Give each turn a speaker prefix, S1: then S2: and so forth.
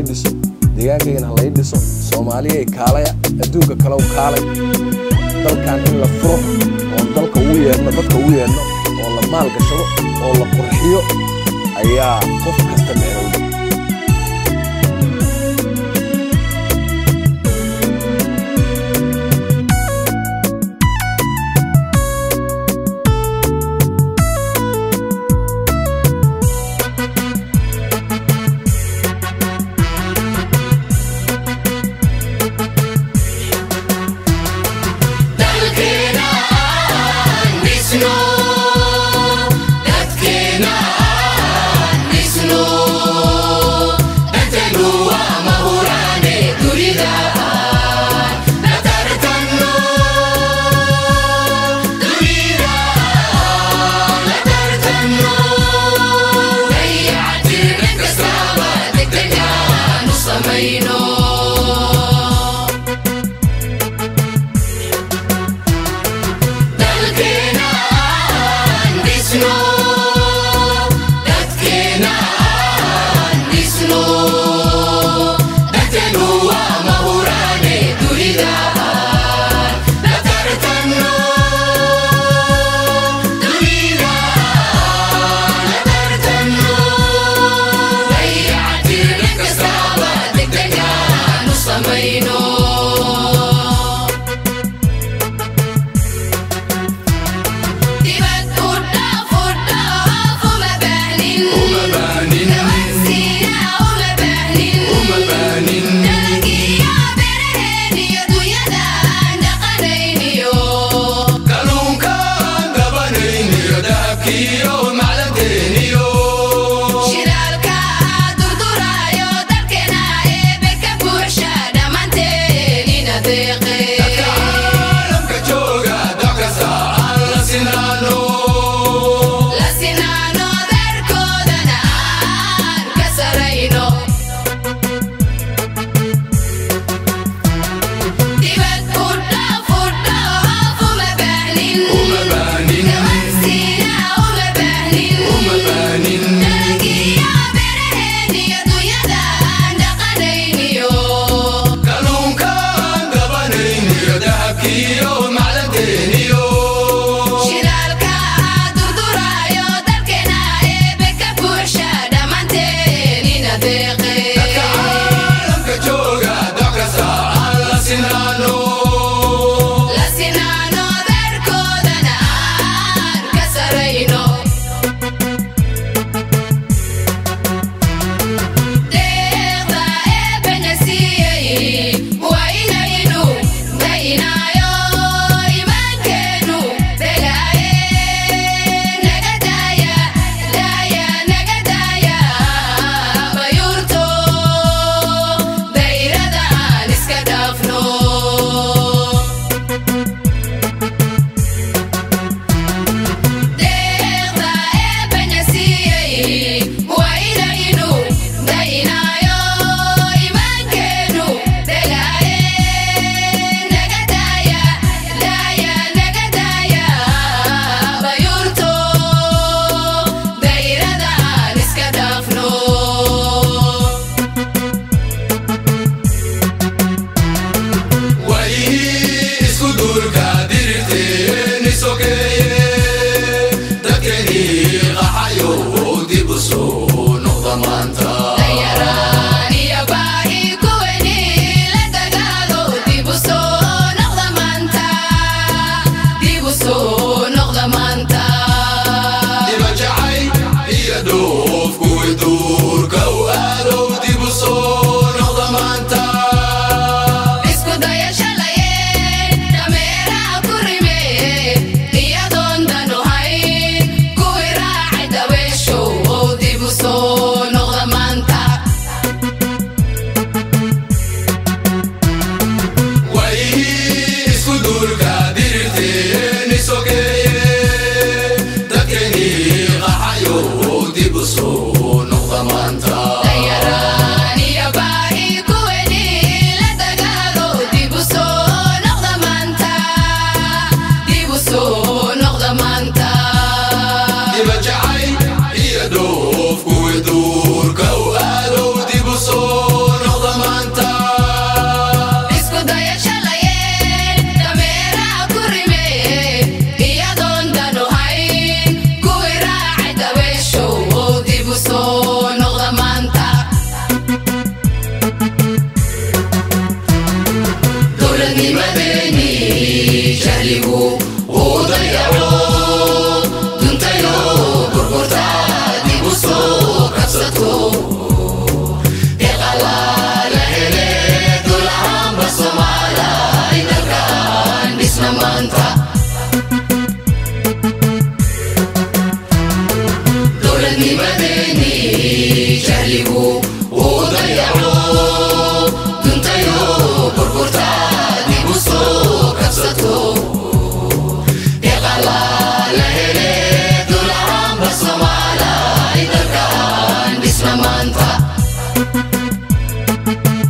S1: dhiso deegaankaygana ha lay dhiso soomaaliyay kaalaya adduunka kale u kaalay dalkan in la furo oo dalka ugu yeedhno dadka ugu yeedhno oo la maalgashado oo la qurxiyo ayaa qof kasta micnowda
S2: dalkeena aan dhisno dadkeena aan dhisno dantenu waa mahuraane dunida aan la tartanno dunida aan la tartanno dayactir dhan kastaba degdeg aan u samayno dalkeena aan dhisno dadkeena aan dhisno dantenu waa mahuraane dunida aan la tartanno dunida aan la tartanno dayactir dhan kastaba degdeg aan Thank